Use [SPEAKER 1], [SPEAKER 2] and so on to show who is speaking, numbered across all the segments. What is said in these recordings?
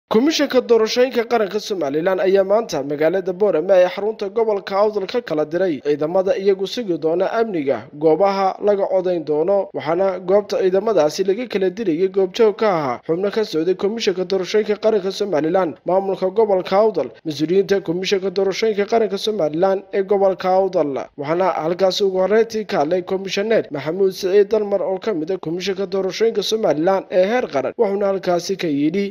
[SPEAKER 1] komishanka doorashooyinka qaranka somalilan ayaa maanta magaalada boorame ee xarunta gobolka awdal ka kala diray ciidamada iyagu sugi doona amniga goobaha laga codayn doono waxaana goobta ciidamadaasi laga kala dirayay goobjoog ka ahaa xubno ka socday komishanka doorashooyinka qaranka somalilan maamulka gobolka awdal mas-uuliyiinta komishanka doorashooyinka qaranka somalilan ee gobolka awdal waxaana halkaasi ugu horeyntii ka hadlay komishaneer maxamuud siciid dalmar oo ka mid a komishanka doorashooyinka somalilan ee heer qaran wuxuuna halkaasi ka yidhi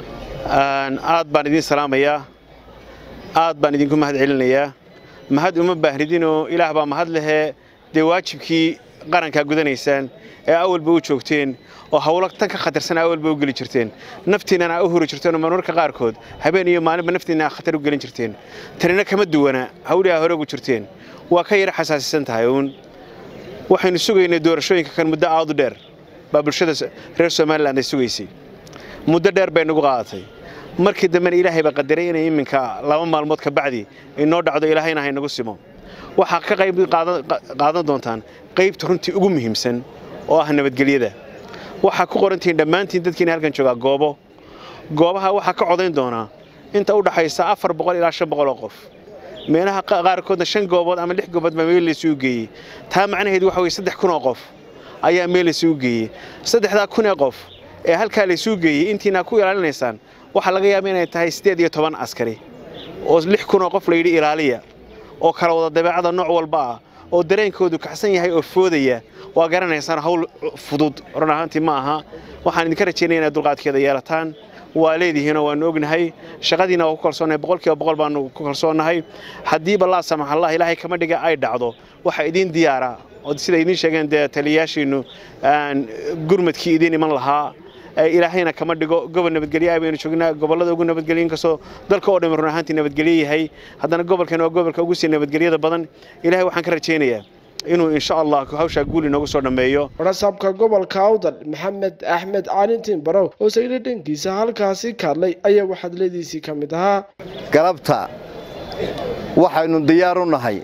[SPEAKER 2] aad baan idiin salaamayaa aad baan idinku mahad celinayaa mahad uma baahnidinoo ilaah baa mahad lehee dee waajibkii qarankaa gudanaysaan ee awalba u joogteen oo hawlo tan ka khatarsan awalba u geli jirteen naftiinnana u huri jirteen oo marmarka qaarkood habeen iyo maalinba naftiinna khatar u gelin jirteen tanina kama duwana hawlihaa hore ugu jirteen waa ka yara xasaasisan tahay uun waxaynu sugaynay doorashooyinka kan muddo aadu dheer baa bulshada reer somalilan ay sugaysay muddo dheer bay nagu qaadatay markii dambena ilaahay baa qadaray inay iminka laba maalmood ka bacdi inoo dhacdo ilaahayna haynagu simo waxaa ka qayb qaadan doontaan qaybta runtii ugu muhiimsan oo ah nabadgelyada waxaa ku qorantihiin dhammaantiin dadkiina halkan joogaa goobo goobaha waxaa ka codayn doonaa inta u dhaxaysa afar boqol ilaa shan boqol oo qof meelaha qaarkoodna shan goobood ama lix goobood baa meel laysugu geeyey taa macnaheedu waxa weye saddex kun oo qof ayaa meel laysugu geeyey saddexdaa kun ee qof ee halkaa laysuu geeyey intiina ku ilaalinaysaan waxaa laga yaaba inay tahay siddeed iyo toban askari oo lix kunoo qof layidhi ilaaliya oo kala wada dabeecada nooc walba ah oo dareenkoodu kaxsan yahay oo foodaya waa garanaysaan hawl fudud run ahaantii ma aha waxaan idinka rajaynaya inaad dulqaadkeeda yeelataan waa leedihiinoo waannu ognahay shaqadiina waa ku kalsoonnahay boqolkiiba boqol baannu ku kalsoonnahay haddiiba laa samax allah ilaahay kama dhiga ay dhacdo waxaa idiin diyaara oo sida idiin sheegeen dee taliyayaashiinnu gurmadkii idiin iman lahaa ilaahayna kama dhigo gobol nabadgelyo ah baynu joognaa gobollada ugu nabadgelyo inkastoo dalka oo dhammi run ahaantii nabadgelyo yahay haddana gobolkan waa gobolka ugu sii nabadgelyada badan ilahay waxaan ka rajaynayaa inuu insha allah hawshaa guul inoogu soo dhammeeyo
[SPEAKER 1] rasaabka gobolka awdal maxamed axmed caalintiin barow oo sagli dhankiisa halkaasi ka hadlay ayaa waxadladiisii ka mid ahaa
[SPEAKER 3] galabta waxaynu diyaar u nahay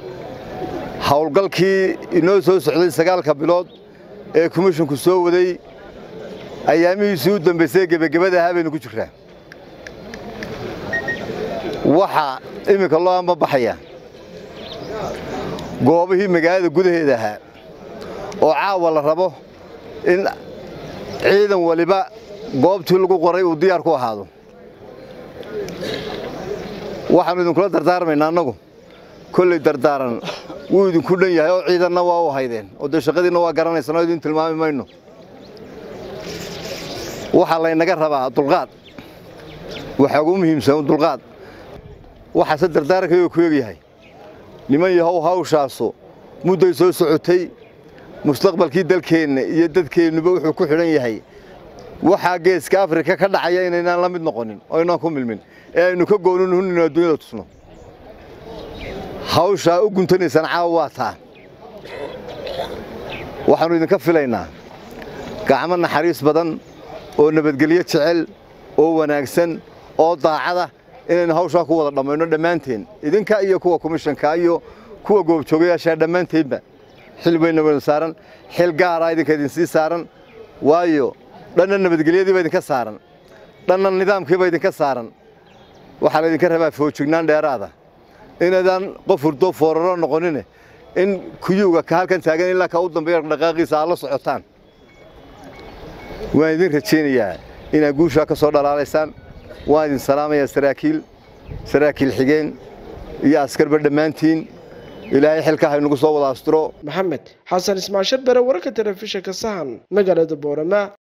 [SPEAKER 3] howlgalkii inoo soo socday sagaalka bilood ee komishinku soo waday ayaamihiisii u dambaysay gebagabada ahaa baynu ku jirraa waxaa iminka loo ambabaxaya goobihii magaalada gudaheeda ahaa oo caawa la rabo in ciidan waliba goobtii lagu qoray uu diyaar ku ahaado waxaannu idinkula dardaarmaynaa annagu kolley dardaaran wuu idinku dhan yahay oo ciidanna waa u haydeen oo dee shaqadiinna waa garanaysaan oo idin tilmaami mayno waxaa laynaga rabaa dulqaad waxaa ugu muhiimsan dulqaad waxaase dardaarankayo ku egyahay niman yahow hawshaasu mudday soo socotay mustaqbalkii dalkeenna iyo dadkeennuba wuxuu ku xidhan yahay waxaa geeska afrika ka dhacaya inaynaan la mid noqonin oo aynaan ku milmin ee aynu ka goonin huninu adduunyada tusno hawshaa u guntanaysaan caawa waa taa waxaannu idinka filaynaa gacmo naxariis badan oo nabadgelyo jecel oo wanaagsan oo daacada inaynu hawshaa ku wada dhammayno dhammaanteen idinka iyo kuwa komishanka iyo kuwa goobjoogayaashaa dhammaanteedba xil bayna waynu saaran xil gaaraa idinka idinsii saaran waayo dhanna nabadgelyadiiba idinka saaran dhanna nidaamkiiba idinka saaran waxaa laydinka rabaa foojignaan dheeraada inaydaan qof hurdo fooraro noqonine in kuyuuga ka halkan taagan ilaa ka u dambeeya dhaqaaqiisa aad la socotaan waan idin rajaynayaa inaad guushaa ka soo dhalaalaysaan waan idin salaamayaa saraakiil saraakiil xigeen iyo askarba dhammaantiin ilaahay xilka haynugu soo wada astiro
[SPEAKER 1] maxamed xasan ismaashar bere wararka telefishinka sahan magaalada boorama